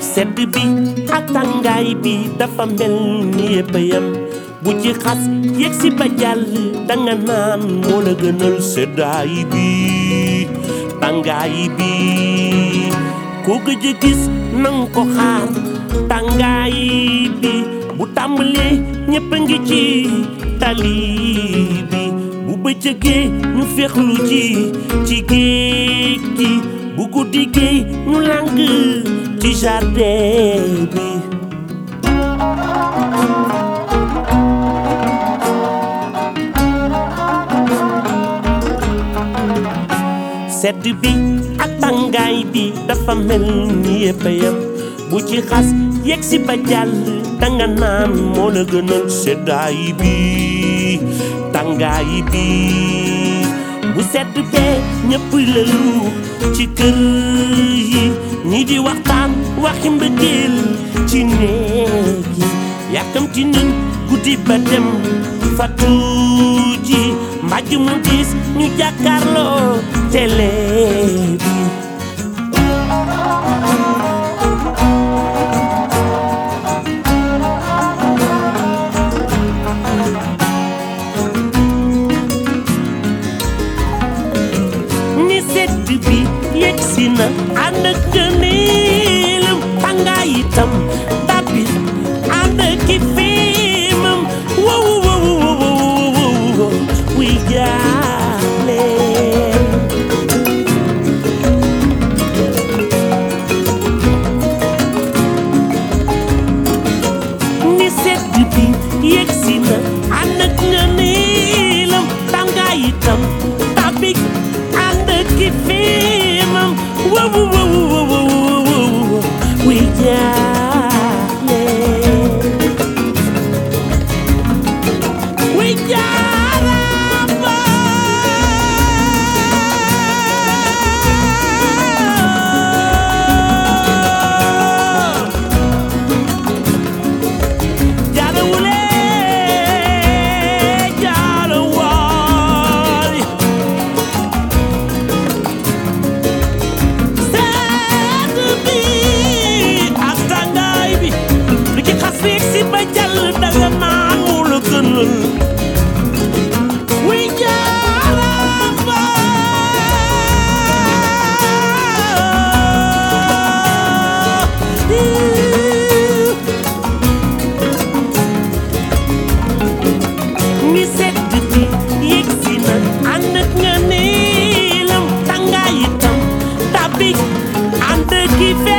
sedd bi ak tàngaay bi dafa mel ni yëpp a yem bu ci xas yegg si ba jàll danga naan moo la gënal seddaay bi tàngaay bi ku gëj a gis nang ko xaar tàngaay bi bu tàmbalee ñëpp a ngi ci tali bi bu bëccëgee ñu féexlu ci ci géej gi bu guddi gi ñu làng ci jardin bi sedd bi ak tàngaay bi dafa mel ni yëpp a yem bu ci xas yegg si ba jàll danga naan moo la gënal seddaay bi tàngaay bi bu sedd bee ñëpp lëlu ci kër yi ñi di waxtaan waxi mbëggeel ci néeg yi yàkkamti nañ guddi ba dem fatu ji mbàjj mu diis ñu jàkkaarloo télé bi ni sedd bi yegsi na ànd ak gëneelam tàngaay itam tàbbi ànd ak ki fiimam wow wow wow wow wow wuy jaale ni sedd bi yegsi na ànd ak gëneelam tàngaay itam tàbbi ànd ak ki fiimam wow wow wow wow wow wuy jaale wuy jaarama jaalawule jaalawaay sedd bi ak tàngaay bi lu ci xas fiig si ba jàll danga naan moo la gënal wuy jaarama ni sedd bi yegsi na ànd ak nga neelam tàngaay itam tàbbi ànd ki